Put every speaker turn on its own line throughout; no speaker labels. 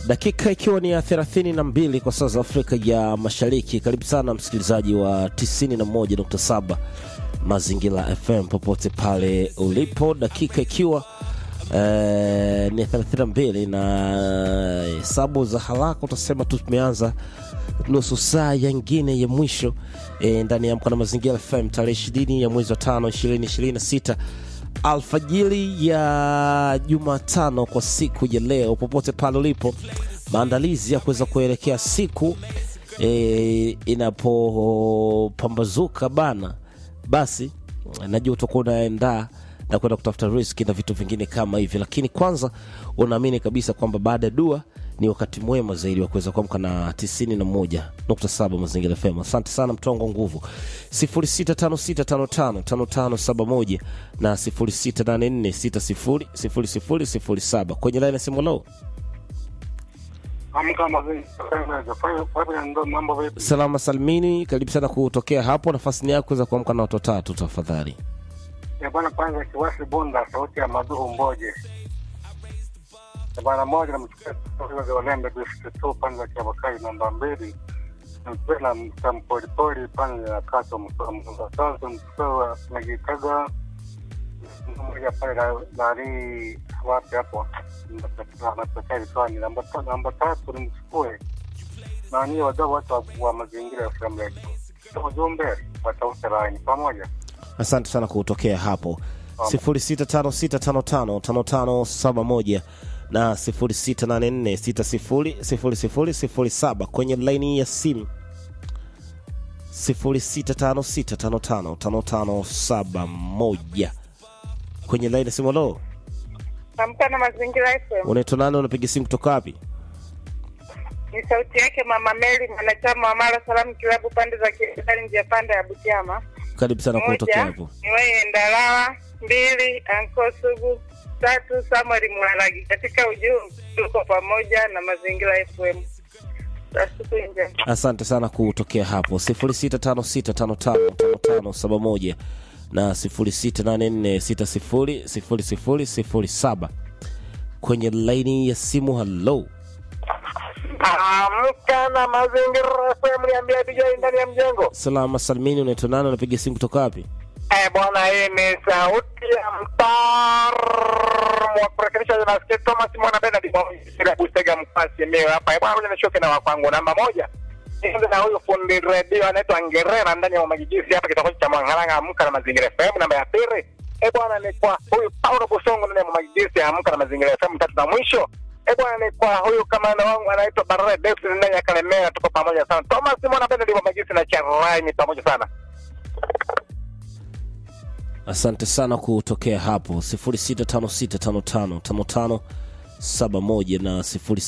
dakika ikiwa ni ya 32 kwa saa za Afrika ya Mashariki. Karibu sana msikilizaji wa 91.7 Mazingira FM popote pale ulipo, dakika ikiwa eh, ni 32 na hesabu za haraka utasema tu tumeanza nusu saa yangine ya mwisho eh, ndani ya Amka na Mazingira FM tarehe 20 ya mwezi wa tano 2026 alfajiri ya Jumatano kwa siku ya leo, popote pale ulipo, maandalizi ya kuweza kuelekea siku e, inapopambazuka bana, basi najua utakuwa unaendaa na kwenda kutafuta riski na vitu vingine kama hivi, lakini kwanza unaamini kabisa kwamba baada ya dua ni wakati mwema zaidi wa kuweza kuamka na 91.7 Mazingira FM. Asante sana mtongo nguvu 0656555571 na 0684600007 kwenye line ya simu low.
Amka mazingira fanya fanya ndo mambo vipi?
Salama salmini, karibu sana kutokea hapo. Nafasi ni yako kuweza kuamka na watu watatu tafadhali.
Ya bwana, kwanza kiwasi bunda, sauti ya maduhu mboje. Ya bwana moja namchukua kutoka za Walembe District 2 pande za Kiabakari namba mbili. Nampenda mtampolipoli pande ya Kato mkoa sasa mchukua Nagitaga mmoja pale na nani wapi hapo natokea vitwani. Namba ta- namba tatu nimchukue nani wadau watu wa- wa mazingira ya FM yetu. Ujumbe watausa laini pamoja.
Asante sana kutokea hapo 0656555571 na 0684600007 kwenye laini ya simu 0656555571 kwenye laini ya simu. Lo,
Amka na Mazingira FM.
unaitwa nani? Unapiga simu kutoka wapi?
Ni sauti yake Mama Meli, mwanachama wa Mara Salamu Kilabu, pande za Kiedali, njia panda ya Butiama.
Karibu sana kutokea
Moja
hapo.
ni wewe Ndalawa, mbili Anko Sugu, tatu Samuel Mwaragi. Katika ujumbe tuko pamoja na Mazingira FM. Za siku njema.
Asante sana kutokea hapo 0656555571 na 0684600007 kwenye laini ya simu. Halo,
Amka na mazingira FM, niambia DJ ndani ya mjengo.
salama salimini, unaitwa nani? Unapiga simu kutoka wapi?
Eh, bwana, hii ni sauti ya mtaalamu wa kurekebisha nasikia Thomas Mwana Bernard bila kutega mkwasi mimi hapa. Eh, bwana, ngoja nishoke na wakwangu namba moja. Nianze na huyu fundi redio anaitwa Ngerera ndani ya Magijisi hapa kitongoji cha Mwangalanga. Amka na mazingira FM. Namba ya pili, eh bwana, ni kwa huyu Paulo Busongo ndani ya Magijisi. Amka na mazingira FM. Tatu na mwisho Eh bwana, ni kwa huyu kamanda wangu anaitwa Barre Davis ndani ya Kalemera. Tuko pamoja sana. Thomas Mwana Bernard wa Magijisi na Charline pamoja sana.
Asante sana kutokea hapo 0656555571 na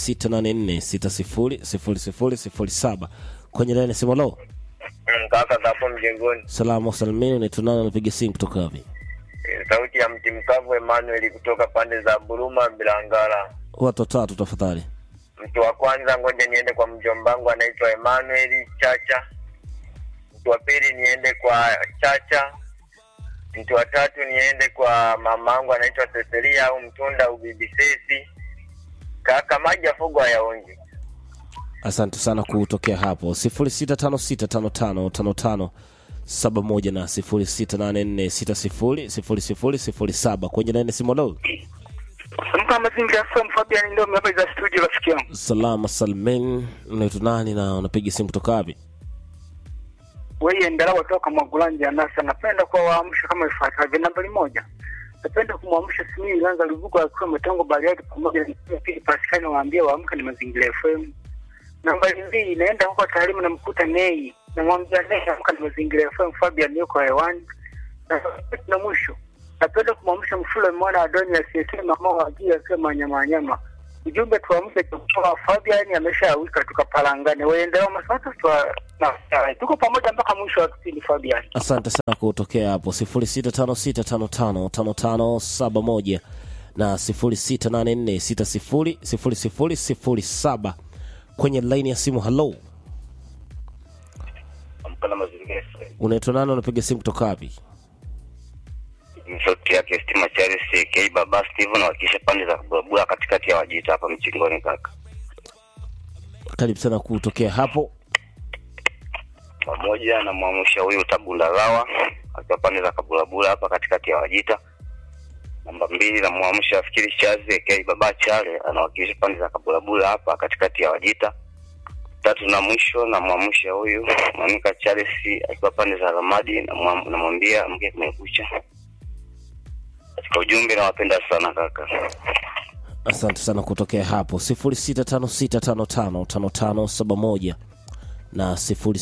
0684600007 kwenye laini ya simu. Halo,
Kaka hapo mjengoni,
salama salimini, unaitwa nani? Unapiga simu kutoka wapi?
Eh, sauti ya mti mkavu Emmanuel kutoka pande za Buruma Bilangala.
Watu watatu tafadhali.
Mtu wa kwanza, ngoja niende kwa mjombangu anaitwa Emmanuel Chacha. Mtu wa pili niende kwa Chacha. Mtu wa tatu niende kwa mamangu anaitwa Cecilia au Mtunda Ubibisesi. Kaka maji ya fugo hayaonji.
Asante sana kutokea hapo 0656555571 na 0684600007 kwenye laini ya simu. Halo,
Mka mazingira FM Fabian ndio mmepa za studio rafiki yangu.
salama salmin, unaitwa nani na unapiga simu kutoka wapi?
Wewe endelea kutoka Mwagulanja nasa napenda kuwaamsha kama ifuatavyo. Nambari moja. Napenda kumwamsha Simii Lanza Lubuko akiwa Mtongo Bariadi pamoja na pili Paskani waambie waamke ni mazingira FM. Nambari mbili naenda huko taalimu na mkuta Nei. Namwambia Nei amka ni mazingira FM Fabian yuko hewani. Na tatu na mwisho. Napenda kumwamsha Mfule mwana wa Doni asiyesema mama wa jia akiwa manyama nyama. Ujumbe tuamke kwa Fabian ameshawika tukapalangane. Waendelea masasa twa na tuko pamoja mpaka mwisho wa kipindi Fabian.
Asante sana kutokea hapo 0656555571 na 0684600007 kwenye laini ya simu. Halo,
Amka na mazingira FM.
unaitwa nani? Unapiga simu kutoka wapi?
Ni sauti yake Stima Charles K Baba Steven wakisha pande za Babura katikati ya Wajita hapa Mchingoni kaka.
karibu sana kutokea hapo
pamoja na mwamsha huyu Tabundalawa akiwa pande za Kabulabula hapa katikati ya Wajita. Namba mbili na mwamsha Fikiri Chazi aka Baba Chale anawakilisha pande za Kabulabula hapa katikati ya Wajita. Tatu na mwisho na mwamsha huyu Mamika Charles akiwa pande za Ramadi na mwam- namwambia mke kumekucha. Katika ujumbe nawapenda sana kaka.
asante sana kutokea hapo 0656555571 na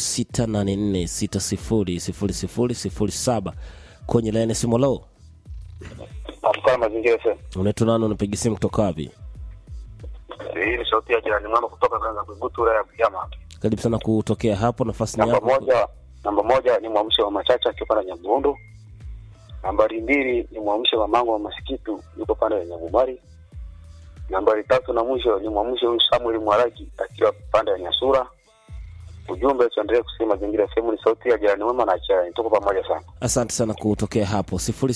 0684600007 kwenye laini ya simu lo
Amkana mazingira sasa.
unaitwa nani unapiga simu kutoka wapi
Hii ni sauti ya jirani mwema kutoka Kanza Kugutura ya Bujama.
karibu sana kutokea hapo nafasi ni
Namba
yako
moja, namba moja ni mwamsho wa Machacha akiwa pande ya Nyaburundu. Nambari mbili ni mwamsho wa Mango wa Masikitu yuko pande ya Nyabumari. Nambari tatu na mwisho ni mwamsho huyu Samuel Mwaraki akiwa pande ya Nyasura. Ujumbe tuendelee kusema mazingira sehemu ni sauti ya jirani mwema na chai. Tuko pamoja sana.
asante sana kutokea hapo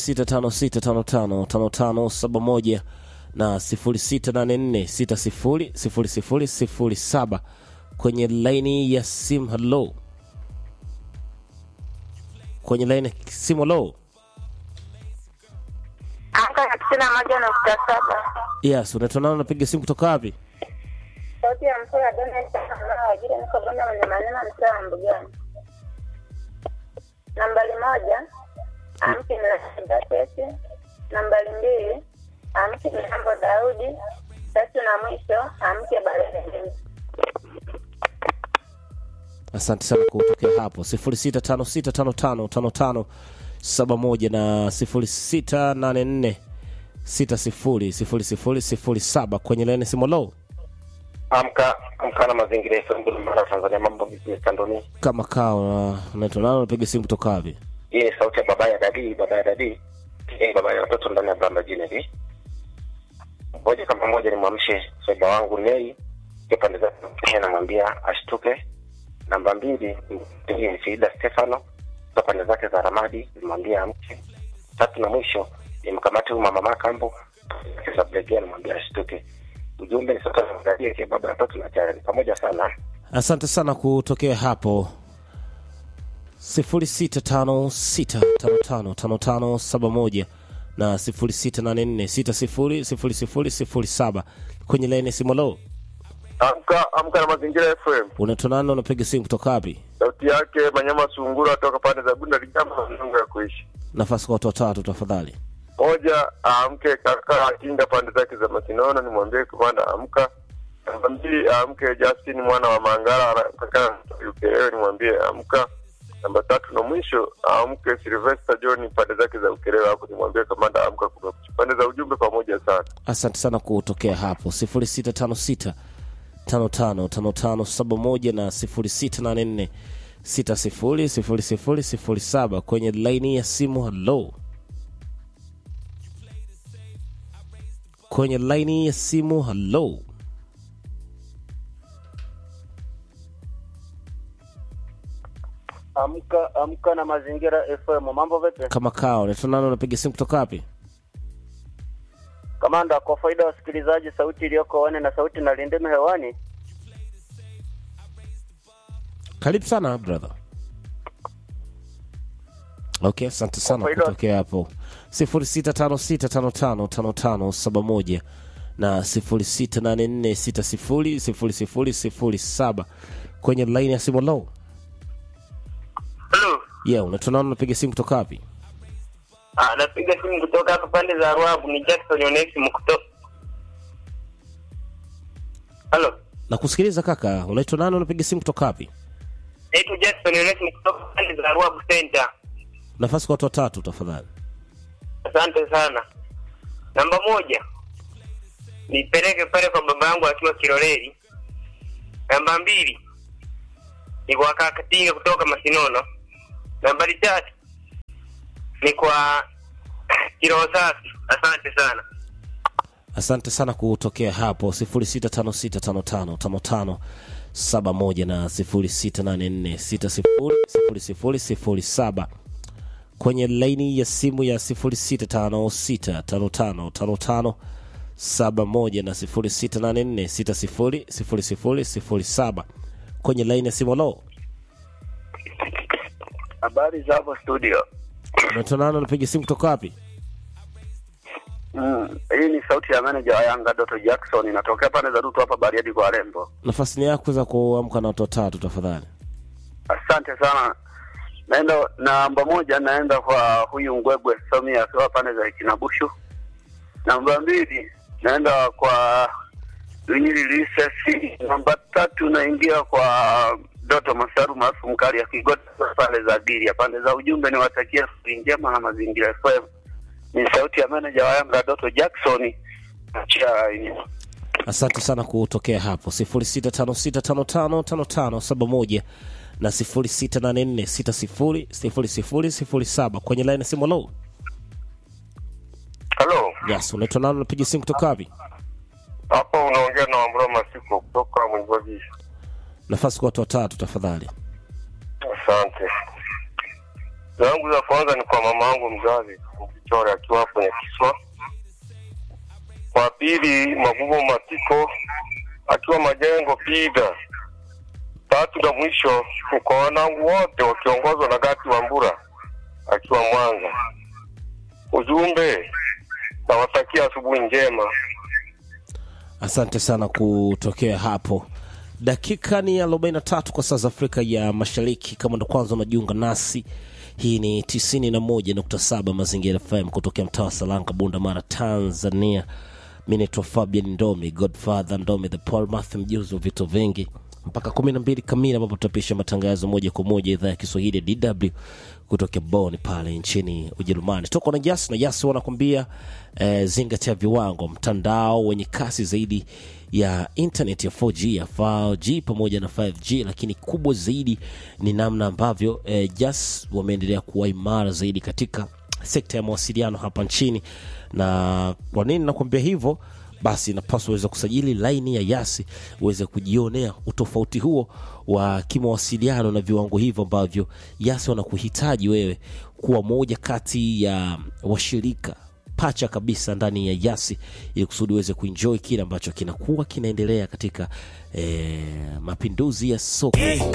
0656555571 na 0684600007 kwenye laini ya simu halo kwenye laini ya simu halo
Amka na tisini na moja nukta saba.
yes unaitwa nani unapiga simu kutoka wapi
Sauti ya mkoa Donald Trump ajira niko Bonda mwenye maneno mtaa wa Mbugani. Nambari moja amke Mlasdatete. Nambari mbili amke Milambo Daudi. Tatu na mwisho amke Balele.
asante sana kutokea hapo 0656555571 na 0684600007 kwenye laini ya simu halo
Amka amka na mazingira yetu ndio mara Tanzania mambo vipi kandoni.
kama kawa unaitwa nani unapiga simu kutoka wapi
Hii ni sauti ya baba ya dadi, baba ya dadi. Hii baba ya watoto ndani ya Branda Jineri. Moja kama moja ni mwamshe soba wangu Nei. Kwa pande zake namwambia ashtuke. Namba mbili hii ni Frida Stefano. Kwa pande zake za Ramadi nimwambia amke. Tatu na mwisho ni mkamati huyu mama Makambo. Kisa Blegea namwambia ashtuke. Ujumbe ni sote tunaangalia kwa baba ya watoto na chai. Pamoja sana.
asante sana kutokea hapo 0656555571 na 0684600007 kwenye laini ya simu halo
Amka amka na mazingira FM.
unaitwa nani unapiga simu kutoka wapi
Sauti yake Manyama Sungura toka pande za Bunda Ligamba Mzungu ya kuishi.
nafasi kwa watu watatu tafadhali
Moja aamke kaka akinga pande zake za Masinono nimwambie komanda amka. Namba mbili aamke Justin mwana wa Mangala ana- kaka Ukerewe nimwambie amka. Namba tatu na mwisho aamke Sylvester John pande zake za Ukerewe hapo nimwambie komanda amka kumekucha. Pande za ujumbe pamoja sana.
asante sana kutokea hapo 0656 555571 na 0684 600007 kwenye laini ya simu halo kwenye laini ya simu halo
Amka amka na mazingira FM. Mambo vipi?
kama kao unaitwa nani unapiga simu kutoka wapi
Kamanda, kwa faida ya wasikilizaji, sauti iliyoko one na sauti na lindimi hewani.
karibu sana brother okay asante sana
Kwa faida-
kutokea hapo 0656555571 na 0684600007 kwenye laini ya simu low
Hello.
yeah unaitwa nani unapiga simu kutoka wapi
Ah, napiga simu kutoka hapa pande za Ruabu ni Jackson Onesimo kutoka. Hello.
na kusikiliza kaka unaitwa nani unapiga simu kutoka wapi
Naitwa Jackson Onesimo kutoka pande za Ruabu Center.
nafasi kwa watu watatu tafadhali
Asante sana. Namba moja nipeleke pale kwa baba yangu akiwa Kiloleli. Namba mbili ni kwa kaka Tinga kutoka Masinono. Nambari tatu ni kwa Kiroho Safi. Asante sana.
asante sana kutokea hapo 0656555571 na 0684600007 kwenye laini ya simu ya 0656555571 71 na 0684 600007 kwenye laini ya simu. Lo,
Habari za hapo studio.
unatonana, unapiga simu kutoka wapi?
Mm, hii ni sauti ya manager wa Yanga Doto Jackson, inatokea pande za Dutu hapa Bariadi kwa Rembo.
Nafasi ni yako za kuamka na watu watatu tafadhali.
Asante sana. Naenda namba moja, naenda kwa huyu Ngwegwe Somi akiwa pande za Kinabushu. Namba mbili, naenda kwa Lunyili Lisesi. Namba tatu, naingia kwa Doto Masaru maarufu mkali akigota pande za Biria. Pande za ujumbe ni watakia siku njema na mazingira FM. Ni sauti ya manager wa Yanga Doto Jackson. Achia
Asante sana kutokea hapo 0656555571 na 0684600007 kwenye laini ya simu. Lo,
Halo,
yes, unaitwa nani? Unapiga simu kutoka wapi?
hapa unaongea na Wambura Masiko kutoka Mwimbwagisha.
Nafasi kwa watu watatu tafadhali.
Asante. Zangu za kwanza ni kwa mama yangu mzazi Mkichore akiwa hapo Nyakiswa. Kwa pili Magubo Matiko akiwa Majengo Pida. Tatu na mwisho ni kwa wanangu wote wakiongozwa na Gati Wambura akiwa Mwanza. Ujumbe nawatakia asubuhi njema.
Asante sana kutokea hapo. Dakika ni 43 kwa saa za Afrika ya Mashariki. Kama ndo kwanza unajiunga nasi, hii ni 91.7 Mazingira FM kutokea mtaa wa Salanga, Bunda Mara, Tanzania. Mi naitwa Fabian Ndomi, Godfather Ndomi, the Paul Math, mjuzi wa vitu vingi, mpaka 12 kamili, ambapo tutapisha matangazo moja kwa moja idhaa ya Kiswahili ya DW kutokea Bonn pale nchini Ujerumani. Toka na Yas na Yas wanakwambia eh, zingatia viwango, mtandao wenye kasi zaidi ya internet ya 4G ya 4G pamoja na 5G, lakini kubwa zaidi ni namna ambavyo eh, Yas wameendelea kuwa imara zaidi katika sekta ya mawasiliano hapa nchini. Na kwa nini nakwambia hivyo? Basi inapaswa uweze kusajili laini ya Yasi uweze kujionea utofauti huo wa kimawasiliano na viwango hivyo ambavyo Yasi wanakuhitaji wewe kuwa moja kati ya washirika pacha kabisa ndani ya Yasi ili kusudi uweze kuenjoy kile ambacho kinakuwa kinaendelea katika eh, mapinduzi ya soko